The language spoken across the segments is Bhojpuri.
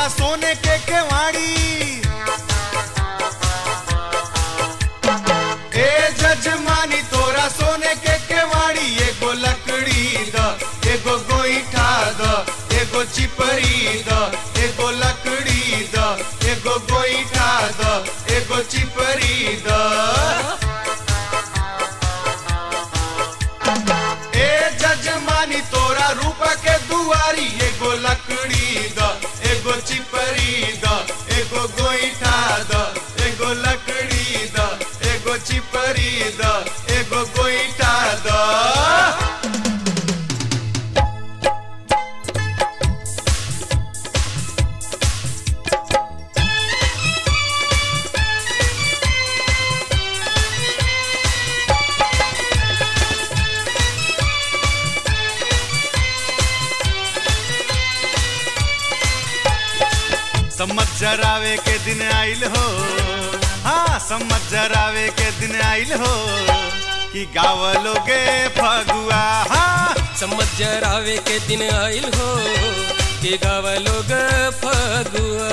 सोने के केवाड़ी ए जजमानी तोरा सोने के केवाड़ी एगो लकड़ी द एगो गोईठा द एगो चिपरी द एगो लकड़ी द एगो गोईठा द एगो चिपरी द ए जजमानी तोरा रूप के दुआरी एगो लकड़ी द एगो चिपरी द एगो गोईठा द एगो लकड़ी द एगो चिपरी द एगो गोईठा द सम्मत जरावे के दिन आइल हो हाँ सम्मत जरावे के दिन आइल हो कि गावलोगे फगुआ हाँ समझ आवे के दिन आइल हो के गावा लोग फगुआ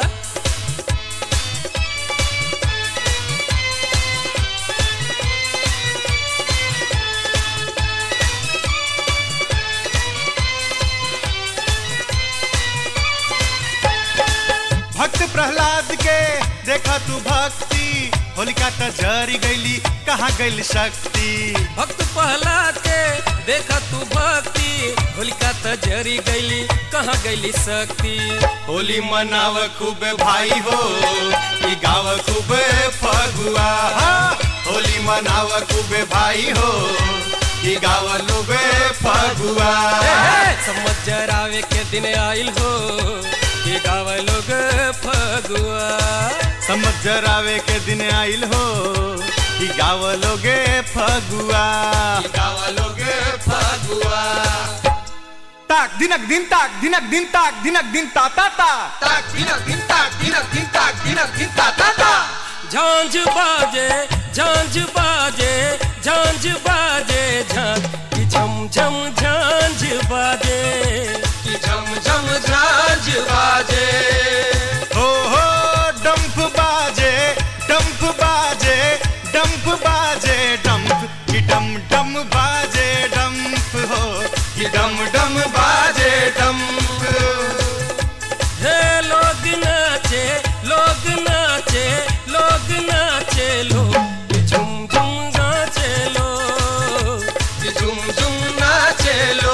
भक्त प्रहलाद के देखा तू भक्ति होलिका त जरी गईली कहाँ गईल शक्ति भक्त प्रहलाद के देखा तू भक्ति होलिका त जरी गईली कहाँ गईली शक्ति होली मनाव खूब भाई हो ई गाव खूब फगुआ हाँ, होली मनाव खूब भाई हो ई गाव लोग फगुआ समझ आवे के दिन आइल हो के गावा लोग फगुआ समझ जरावे के दिन आइल हो ई गाव लोगे फगुआ गाव लोगे फगुआ ताक दिनक दिन ताक दिनक दिन ताक दिनक दिन ता ता ता ताक दिनक दिन ताक दिनक दिन ताक दिनक दिन ता ता ता झांझ बाजे झांझ बाजे झांझ बाजे झांझ की झम झम झांझ बाजे कि झम झम झांझ बाजे हो हो डंप बाजे डंप बाजे डंप बाजे डंप कि डम डम बाजे डंप हो कि डम डम बाजे डंप हे लोग नाचे लोग नाचे लोग नाचे लोग की झुम झुम नाचे लोग कि झुम झुम नाचे लो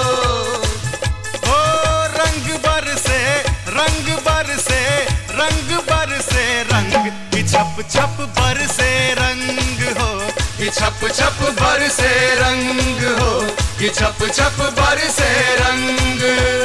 ओ रंग बरसे रंग बरसे रंग बरसे रंग कि छप छप बरसे रंग हो कि छप छप बरसे रंग हो कि छप छप बरसे रंग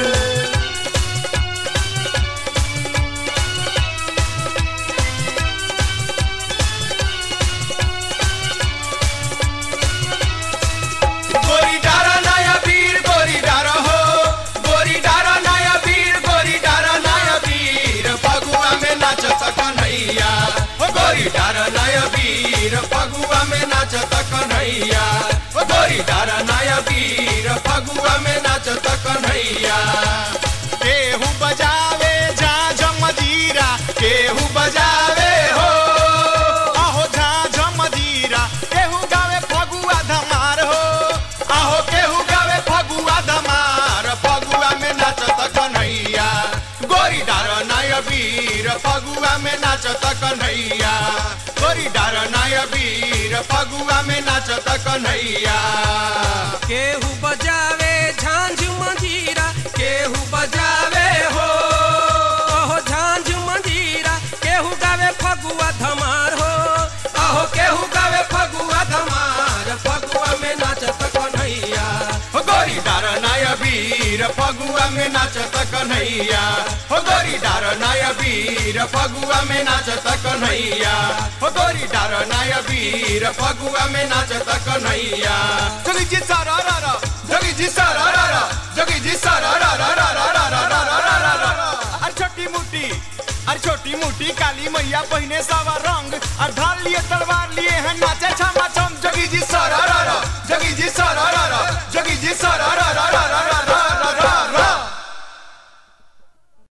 गोरी डारा नया वीर गोरी डारा हो गोरी डारा नया वीर गोरी डारा नया वीर फगुआ में नाचत कन्हैया हो गोरी डारा नया वीर फगुआ में नाचत कन्हैया हो गोरी डारा नया वीर फगुआ में नाचत कन्हैया केहू बजावे जा जमजीरा केहू बजावे हो आहो झा झमजीरा केहू गावे फगुआ धमार हो आहो केहू गावे फगुआ धमार फगुआ में नाचत कन्हैया गोरी डार नाय वीर फगुआ में नाचत कन्हैया गोरी डार नाय वीर फगुआ में नाचत कन्हैया केहू बजावे झांझ मंजीरा केहू बजावे हो ओहो झांझ मंजीरा केहू गावे फगुआ धमार हो आहो केहू गावे फगुआ धमार फगुआ में नाचत कन्हैया हो गोरी डार नाय वीर फगुआ में नाचत कन्हैया हो गोरी डार नाय वीर फगुआ में नाचत कन्हैया हो गोरी डार नाय वीर फगुआ में नाचत कन्हैया जोगी जी सारा रा रा जोगी जी सारा रा रा जोगी जी सारा रा रा रा रा रा रा रा रा रा रा रा अरे छोटी मोटी अरे छोटी मोटी काली मैया पहिने सावा रंग और ढाल लिए तलवार लिए हैं नाचे छमा छम जोगी जी सारा रा रा जोगी जी सारा रा रा जोगी जी सारा